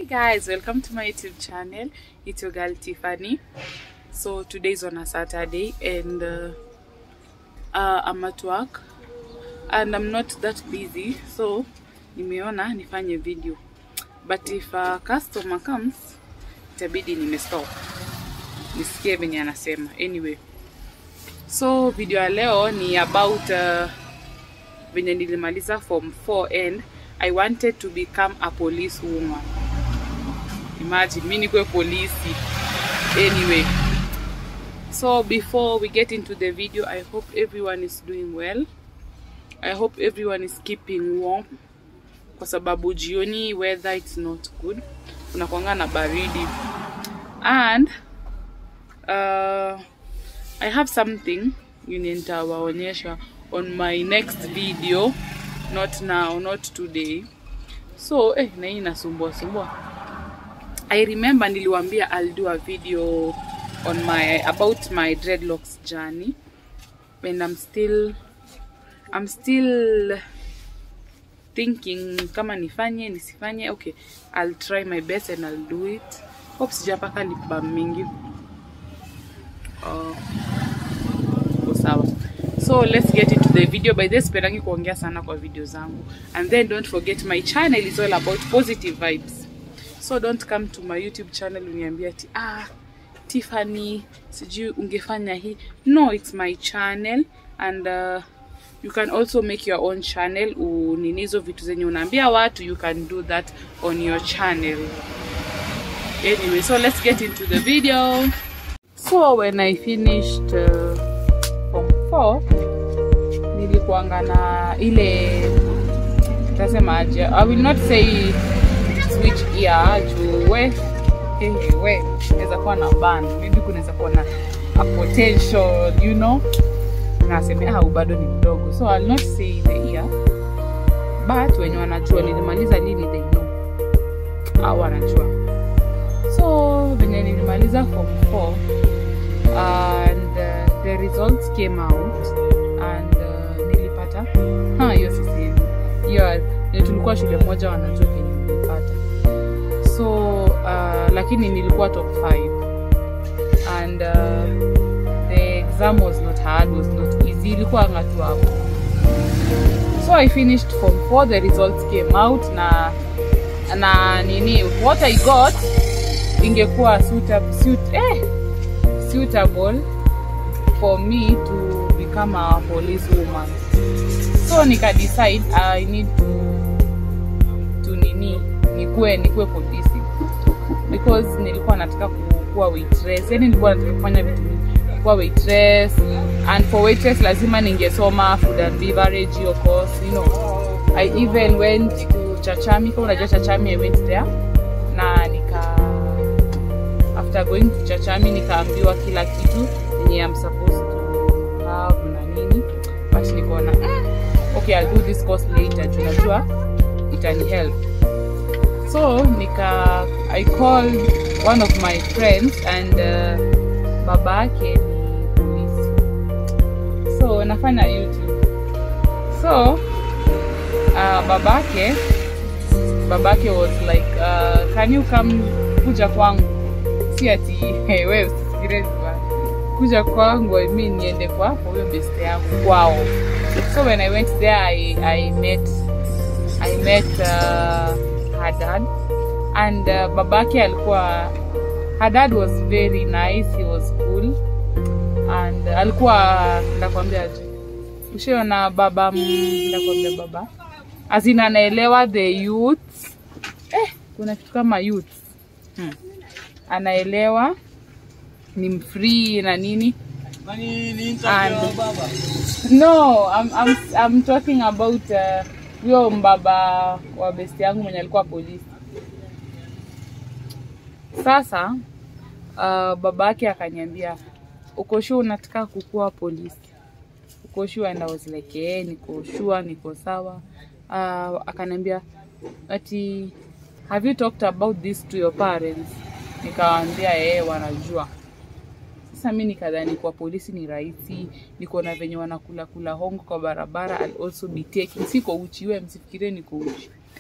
guys, welcome to my YouTube channel. It's your girl Tiffany. So today is on a Saturday and uh, uh, I'm at work and I'm not that busy so nimeona nifanye video but if a customer comes itabidi nimestop nisikie venye anasema anyway so video ya leo ni about uh, venye nilimaliza form 4 and I wanted to become a police woman. Imagine mi nikuwe polisi. Anyway, so before we get into the video, I hope everyone is doing well. I hope everyone is keeping warm kwa sababu jioni weather it's not good, kunakwanga na baridi and uh, I have something yenye nitawaonyesha on my next video not now not today so eh, na hii inasumbua sumbua i remember niliwambia i'll do a video on my about my dreadlocks journey and i'm still i'm still thinking kama nifanye nisifanye okay i'll try my best and i'll do it hope sijapaka lip balm mingi uh, iko sawa so let's get into the video by this sipendangi kuongea sana kwa video zangu and then don't forget my channel is all about positive vibes so don't come to my youtube channel uniambia ati ah tiffany sijui ungefanya hii no it's my channel and uh, you can also make your own channel unini hizo vitu zenye unaambia watu you can do that on your channel anyway so let's get into the video so when i finished uh, form 4 nilikuanga na ile tasemaje i will not say switch ear juu we hey, we naweza kuwa na ban maybe kunaweza kuwa na a potential you know naseme au bado ni mdogo so I'll not say the ear but wenye wanajua nilimaliza lini they know au wanajua so venye nilimaliza form 4 and uh, the results came out and uh, nilipata ha hiyo sisi hiyo ni tulikuwa shule moja wanajua kenye nilipata so uh, lakini nilikuwa top 5 and uh, the exam was not hard was not easy ilikuwa ngatu hapo so i finished form 4 the results came out na na nini what i got ingekuwa suitable, suit, eh, suitable for me to become a police woman so nika decide i need to to nini nikuwe nikuwe polisi because nilikuwa nataka kuwa waitress yani nilikuwa nataka kufanya vitu vingi kuwa waitress and for waitress lazima ningesoma food and beverage of course you know i even went to chachami kama unajua chachami i went there na nika after going to chachami nikaambiwa kila kitu yenye i'm supposed to have na nini but nikaona mm, okay i'll do this course later juu najua itani help so nika i called one of my friends and uh, baba yake ni polisi so nafanya youtube so uh, babake babake was like uh, can you come kuja kwangu si ati hey, wewe usifikire vibaya. kuja kwangu I mean niende kwa huyo best yangu kwao so when i went there i, I met i met uh, her dad and uh, babake alikuwa her dad was very nice he was cool and uh, alikuwa ndakwambia aje ushiona baba mm, ndakwambia baba azina anaelewa the youth eh, kuna kitu kama youth hmm. anaelewa ni mfree na nini And- no I'm, I'm, I'm talking about huyo uh, mbaba wa besti yangu mwenye alikuwa polisi sasa uh, baba yake akaniambia uko sure unataka kukuwa polisi uko sure and I was like eh niko sure niko sawa uh, akaniambia ati have you talked about this to your parents nikawaambia eh wanajua sasa mi nikadhani kwa polisi ni rahisi niko na venye wanakula kula hongo kwa barabara I'll also be taking siko uchi we msifikirie niko uchi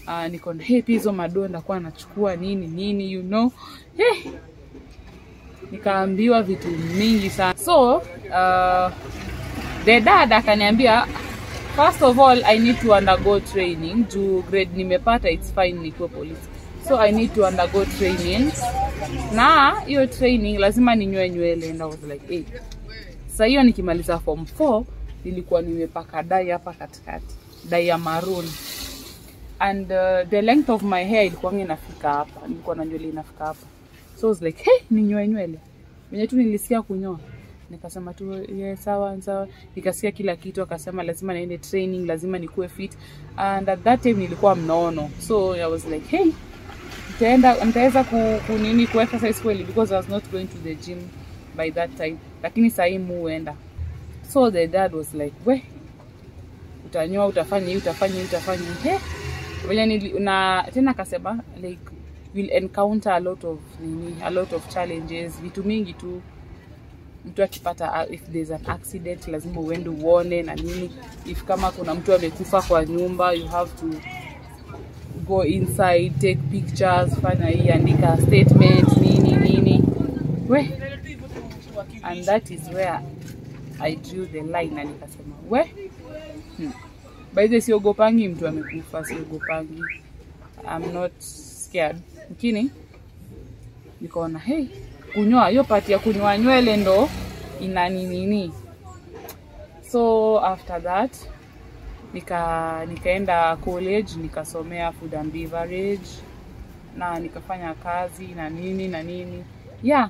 uh, niko na hey, pia hizo madoo ndakuwa nachukua nini nini you know hey, nikaambiwa vitu mingi sana so uh, the dad akaniambia first of all i need to undergo training juu grade nimepata its fine nikuwe polisi so i need to undergo training na hiyo training lazima ninywe nywele and i was like hey. sasa hiyo nikimaliza form 4 nilikuwa nimepaka dai hapa katikati dai ya maroon and uh, the length of my hair ilikuwa inafika hapa nilikuwa na nywele inafika hapa so I was like hey, ninyoe nywele venye tu nilisikia kunyoa nikasema tu yeah, sawa sawa nikasikia kila kitu akasema lazima niende training lazima nikuwe fit and at that time nilikuwa mnono so i was like hey nitaenda nitaweza ku, ku nini ku exercise kweli because i was not going to the gym by that time lakini sahii muenda so the dad was like we utanyoa utafanya hii utafanya hii utafanya hii hey, venye nili- na tena akasema like will encounter a lot of nini a lot of challenges vitu mingi tu mtu akipata if there's an accident lazima uende uone na nini if kama kuna mtu amekufa kwa nyumba you have to go inside take pictures fanya hii andika statement nini nini we and that is where i drew the line na nikasema we hmm. by the siogopangi mtu amekufa siogopangi i'm not scared lakini nikaona hey kunyoa hiyo pati ya kunyoa nywele ndo ina nini so after that nika nikaenda college nikasomea food and beverage na nikafanya kazi na nini na nini yeah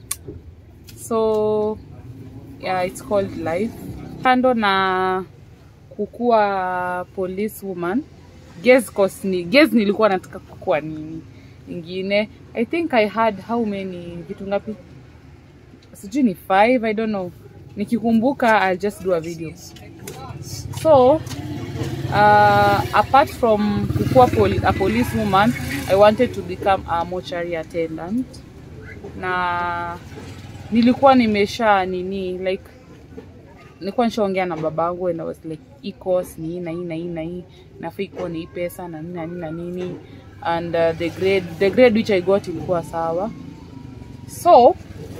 so yeah, it's called life kando na kukuwa police woman guess course ni guess nilikuwa nataka kukuwa nini ingine i think i had how many vitu ngapi sijui ni five i don't know nikikumbuka i'll just do a video so uh, apart from kukuwa poli a police woman i wanted to become a mortuary attendant na nilikuwa nimesha nini like nilikuwa nishaongea na babangu and I was like hii course ni hii na hii na hii na hii nafaa ikuwa ni hii pesa na nini na nini na nini and uh, the grade the grade which I got ilikuwa sawa so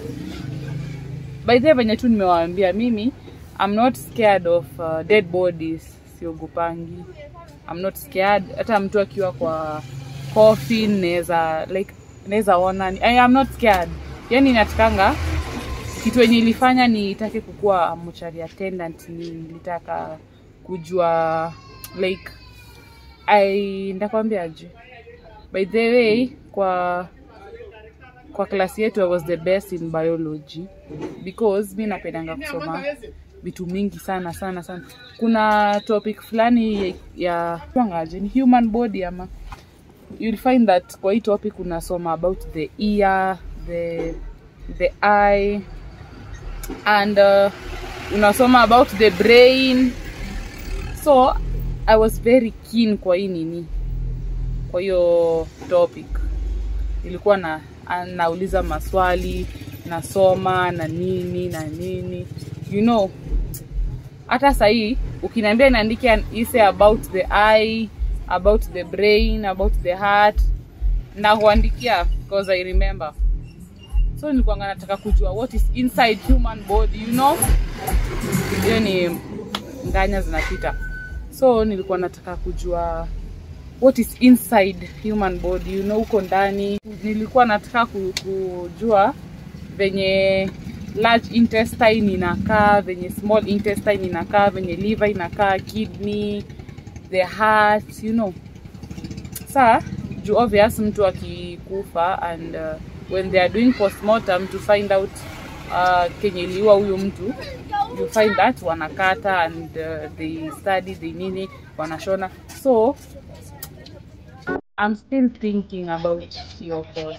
by the way venye tu nimewaambia mimi I'm not scared of uh, dead bodies siogopangi I'm not scared hata mtu akiwa kwa coffin naweza like naweza ona I am not scared yani natakanga kitu yenye ilifanya nitake kukuwa mortuary attendant ni nilitaka kujua like I ndakwambiaje by the way kwa kwa klasi yetu I was the best in biology because mi napendanga kusoma vitu mingi sana sana sana kuna topic fulani ya wangaje ni human body ama you'll find that kwa hii topic unasoma about the ear the the eye and uh, unasoma about the brain so i was very keen kwa hii nini kwa hiyo topic nilikuwa na a- nauliza maswali nasoma na nini na nini you know hata sahii ukiniambia niandike an essay about the eye about the brain about the heart na kuandikia because i remember so nilikuwanga nataka kujua what is inside human body you know hiyo ni nganya zinapita so nilikuwa nataka kujua what is inside human body you know huko ndani nilikuwa nataka ku- kujua venye large intestine inakaa venye small intestine inakaa venye liver inakaa kidney the heart you know saa juu obvious mtu akikufa and uh, when they are doing postmortem to find out uh, kenye iliua huyu mtu you find that wanakata and uh, they study they nini wanashona so i'm still thinking about your course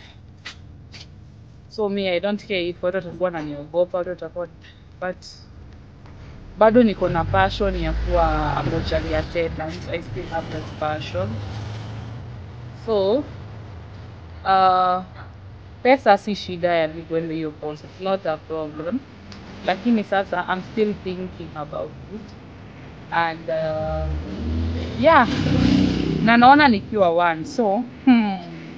so me i don't care if watu watakuwa naniogopa watu watakuwa but bado niko na passion ya kuwa a mortuary attendant i still have that passion so uh, pesa si shida ya mi kwenda hiyo course it's not a problem lakini sasa i'm still thinking about it and uh, yeah na naona nikiwa one so hmm.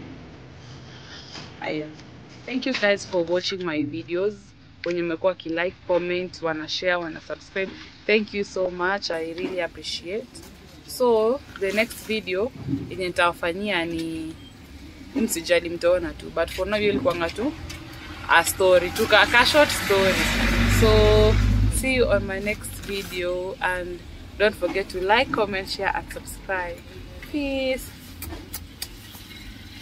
Aya. Thank you guys for watching my videos. Wenye mmekuwa kilike, comment, wana share, wana subscribe. Thank you so much. I really appreciate. So the next video yenye nitawafanyia ni msijali mtaona tu but for now hiyo ilikuwanga tu a story tu ka, ka short story so see you on my next video and don't forget to like comment share and subscribe peace